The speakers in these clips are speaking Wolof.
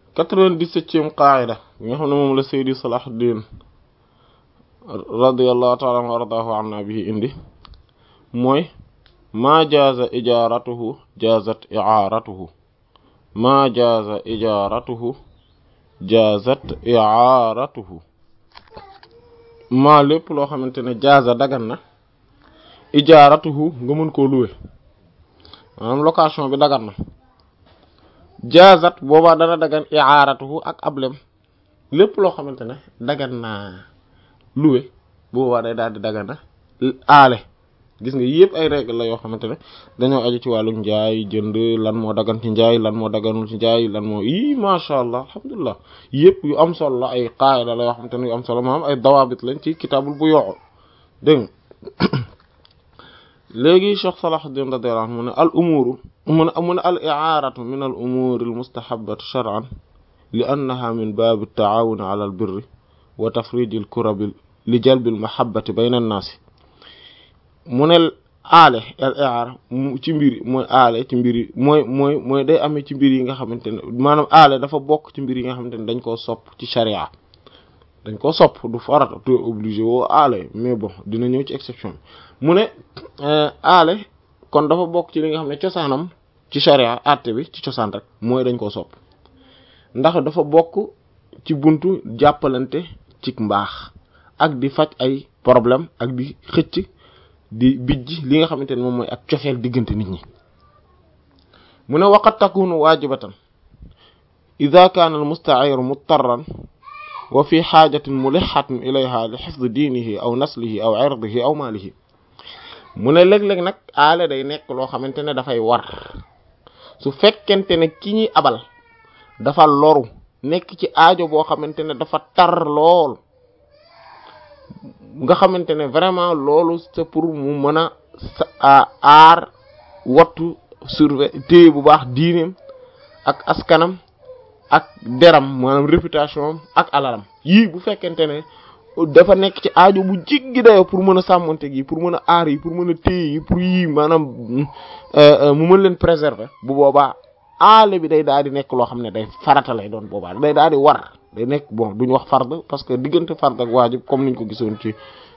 quatre-vingt-dix-septième qaida bi nga xam ne moom la Seydi Salahuddin radiyallahu ta'ala anhu wa ardaahu anna bihi indi mooy maa jaaza ijaaratuhu jaazat i'aaratuhu maa jaaza ijaaratuhu jaazat i'aaratuhu maa lépp loo xamante ne jaaza dagan na ijaaratuhu nga mën koo louer maanaam location bi dagan na jaazat boobaa dana dagan i'aaratuhu ak ablem lépp loo xamante ne dagan naa louer boobaa day daal di dagan na aale gis nga yëpp ay règle la yoo xamante ne dañoo aju ci wàllu njaay jënd lan moo dagan ci njaay lan moo daganul ci njaay lan moo i macha allah alhamdulilah yëpp yu am solo la ay qaida la yoo xamante ne yu am solo maanaam ay dawaabit lañ ci kitaabul bu yoo dégg nga léegi Cheikh Salahuddin radiyallahu anhu mu ne al umuru mu ne mu ne al i'aaratu min al umuri al mustahabati shar'an li annaha min baabi taawuni ala al birri wa tafriji al kurabi li jalbi al mahabbati bayna an-naasi mu ne aale al i'aara ci mbir mooy aale ci mbir yi mooy mooy mooy day amee ci mbir yi nga xamante ne maanaam aale dafa bokk ci mbir yi nga xamante ne dañ koo sopp ci sharia dañ koo sopp du farata tu obligé woo aale mais bon dina ñëw ci exception mu ne aale kon dafa bokk ci li nga xam ne cosaanam ci sharia àtte bi ci cosaan rek mooy dañ koo sopp ndax dafa bokk ci buntu jàppalante ci mbaax ak di faj ay problème ak di xëcc di bijj li nga xamante ne moom mooy ak cofeel diggante nit ñi mu ne waqad takunu waajibatan ida kaana al musta'ir mutarran wa fi xaajatin mulixatin ilayha li xifdi diinihi aw naslihi aw irdihi aw maalihi mu ne léeg-léeg nag aale day nekk loo xamante ne dafay war su fekkente ne ki ñuy abal dafa loru nekk ci aajo boo xamante ne dafa tar lool nga xamante ne vraiment loolu c'est pour mu mën a aar wattu surveiller téye bu baax diineem ak askanam ak deram maanaam réputation ak alalam yii bu fekkente ne dafa nekk ci aajo bu jiggi dayo pour mën a sàmmonte gi pour mën a aar yi pour mën a téye yi pour yii maanaam mu mën leen préserver bu boobaa aale bi day daal di nekk loo xam ne day farata lay doon boobaa day daal di war day nekk bon duñ wax fard parce que diggante fard ak waajib comme niñ ko gisoon ci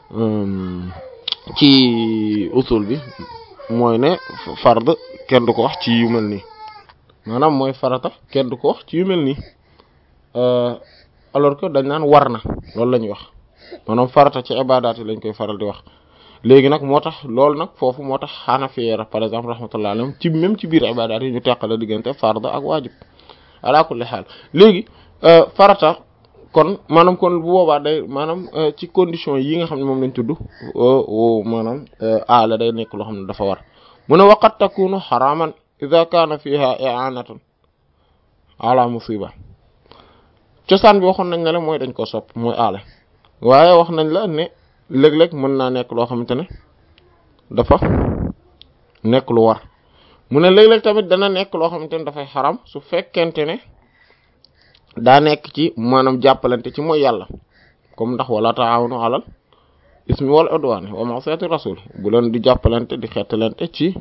ci usul bi mooy ne fard kenn du ko wax ci yu mel nii maanaam mooy farata kenn du ko wax ci yu mel nii alors que dañ naan war na loolu la ñuy wax maanaam farata ci ibadaat yi lañ koy faral di wax léegi nag moo tax loolu nag foofu moo tax xanafiya par exemple rahmatullah alayhim ci même ci biir ibadaat yi ñu teqale diggante fard ak waajib ala kulli xaal léegi farata kon maanaam kon bu boobaa day maanaam ci condition yi nga xam ne moom lañ tudd maanaam aala day nekk loo xam ne dafa war mu ne waqat takunu xaraman ida kaana fiha i'anatan ala musiba cosaan bi waxoon nañ ne la mooy dañ ko sopp mooy aale waaye wax nañ la ne léeg-léeg mën naa nekk loo xamante ne dafa nekk lu war mu ne léeg-léeg tamit dana nekk loo xamante ne dafay xaram su fekkente ne daa nekk ci maanaam jàppalante ci mooy yàlla comme ndax wala taawunu alal ismi wal udwan wa ma'siyati rasul bu leen di jàppalante di xettalante ci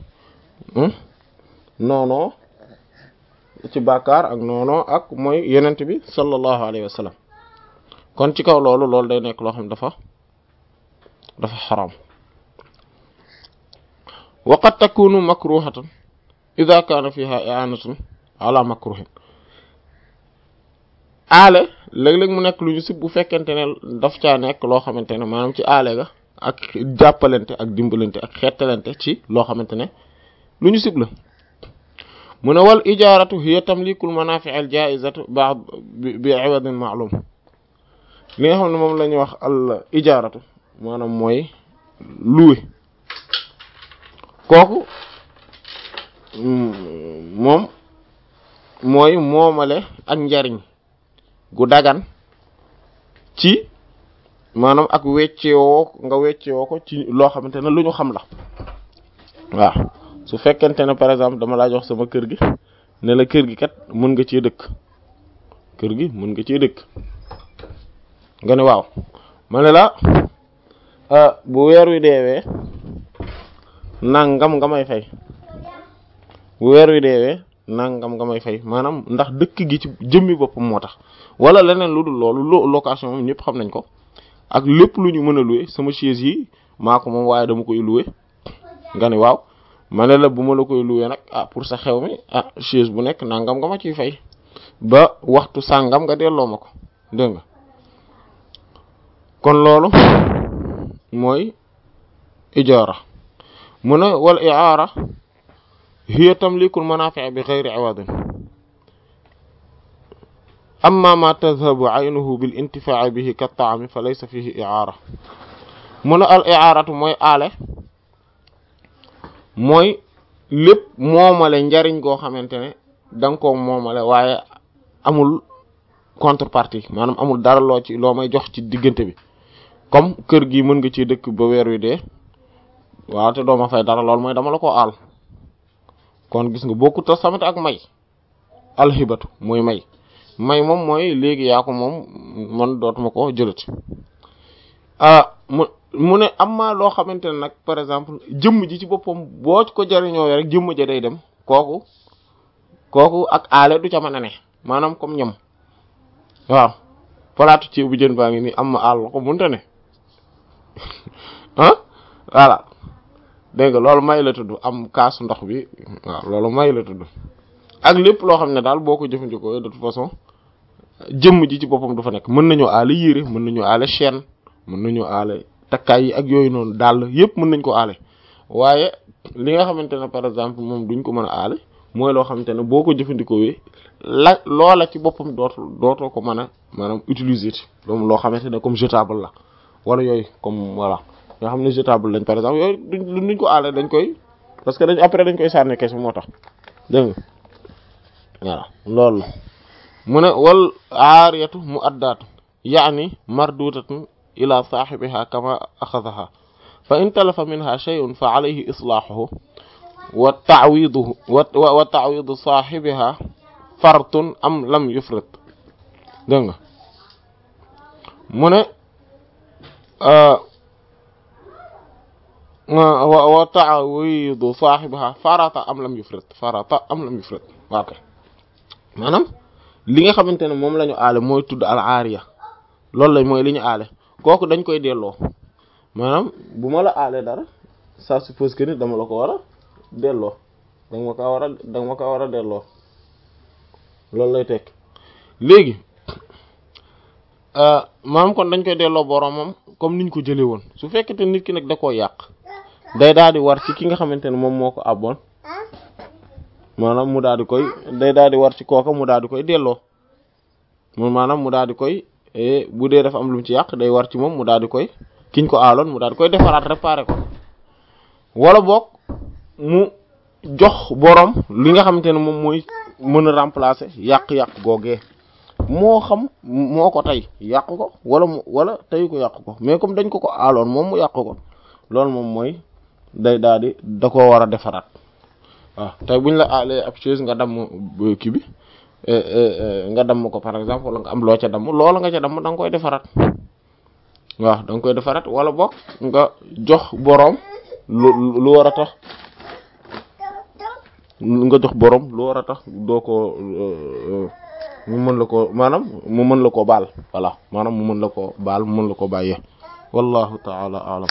noonoo ci bàkkaar ak noonoo ak mooy yenent bi sallallahu alayhi wa sallam kon ci kaw loolu loolu day nekk loo xam dafa dafa xaram wa qad takunu makruhatan idha kana fiha i'anatun ala makruhin aale léeg-léeg mu nekk lu ñu sib bu fekkente ne daf caa nekk loo xamante ne maanaam ci aale ga ak jàppalante ak dimbalante ak xettalante ci loo xamante ne lu ñu sib la mu ne wal ijaaratu hiya tamlikul manafi' al jaizatu ba'd bi iwadin ma'lum li nga xam ne moom la ñuy wax al ijaaratu maanaam mooy louer kooku moom mooy moomale ak njariñ gu dagan ci maanaam ak weccewoo nga weccewoo ko ci loo xamante ne lu ñu xam la waaw su fekkente ne par exemple dama laa jox sama kër gi ne la kër gi kat mën nga cee dëkk kër gi mën nga cee dëkk nga ne waaw ma ne la bu weer wi deewee nangam nga may fay bu weer wi deewee nangam nga may fay maanaam ndax dëkk gi ci jëmmi boppam moo tax wala leneen lu dul loolu location moom ñëpp xam nañ ko ak lépp lu ñu mën a louer sama chaise yi maa ko moom waaye dama koy louer nga ne waaw ma ne la bu ma la koy louer nag ah pour sa xew mi ah chaise bu nekk nangam nga ma ciy fay ba waxtu sàngam nga delloo ma ko dégg nga kon loolu mooy ijaara mu ne wal i'aara hiya tamlikul manaafi' bi ghayri 'iwadin amma ma tadhabu 'aynuhu bil intifaa'i bihi ka ta'ami fa laysa fihi i'aara mu ne al i'aaratu mooy aale mooy lépp moomale njariñ goo xamante ne da nga koo moomale waaye amul contrepartie maanaam amul dara loo ci loo may jox ci diggante bi comme kër gi mën nga ci dëkk ba weer wi dee waaw te doo ma fay dara loolu mooy dama la ko aal kon gis nga bokkut a samit ak may alxibatu mooy may may moom mooy léegi yaa ko moom man dootuma ko jëlati ah mu mu ne am maa loo xamante ne nag par exemple jëmm ji ci boppam boo ko jariñoo rek jëmm ja day dem kooku kooku ak aale du ca mën a ne maanaam comme ñam waaw palaatu ceeb bu jën baa ngi nii am ma aal ko munta ne ah voilà dégg nga loolu may la tudd am kaasu ndox bi waaw loolu may la tudd ak lépp loo xam ne daal boo ko jëfandikoo de toute façon jëmm ji ci boppam du fa nekk mën nañoo aale yére mën nañoo aale chaîne mën nañoo aale takkaay yi ak yooyu noonu daal yépp mën nañ ko aale waaye li nga xamante ne par exemple moom duñ ko mën a aale mooy loo xamante ne boo ko jëfandikoo la loola ci boppam dootul dootoo ko mën a maanaam utiliser ci loolu loo xamante ne comme jetable la wala yooyu comme voilà nga xam ne jetable lañ par exemple yooyu duñ duñ ko aale dañ koy parce que dañ après dañ koy sànni kese moo tax dégg nga voilà loolu mu ne wal aariyatu mu addaatu yaani mardudatun ila saaxibiha kama axadaha fa in talafa minha shay'un fa alayhi islaahuhu wa ta'widuhu wa ta'widu saaxibiha fartun am lam yufrit dégg nga mu ne wa ta'widu saaxibiha farata am lam yufrit farata am lam yufrit waa kay maanaam li nga xamante ne moom la ñu aale mooy tudd al aariya loolu la mooy li ñu aale kooku dañ koy delloo maanaam bu ma la aale dara ça suppose que ni dama la ko war a delloo danga ma ko war a danga ma ko war a delloo loolu lay tekk léegi maanaam kon dañ koy delloo boromam comme niñ ko jëlee woon su fekkete nit ki nag da koo yàq day daal di war ci ki nga xamante ne moom moo ko abboon maanaam mu daal di koy day daal di war ci kooka mu daal di koy delloo moom maanaam mu daal di koy bu dee dafa am lu mu ci yàq day war ci moom mu daal di koy kiñ ko aaloon mu daal di koy defaraat réparer ko wala boog mu jox borom li nga xamante ne moom mooy mën a remplacer yàq-yàq googee moo xam moo ko tey yàq ko wala mu wala tey ko yàq ko mais comme dañ ko ko aaloon moom mu yàq ko loolu moom mooy day daal di da koo war a defaraat waaw tey buñ la aalee ab chaise nga damm kii bi nga damm ko par exemple wala nga am loo ca damm loola nga ca damm da nga koy defaraat waaw da nga koy defaraat wala boog nga jox boroom lu lu war a tax nga jox boroom lu war a tax doo ko mu mën la ko maanaam mu mën la ko baal voilà maanaam mu mën la ko baal mu mën la ko bàyyee wallahu ta'ala a'lam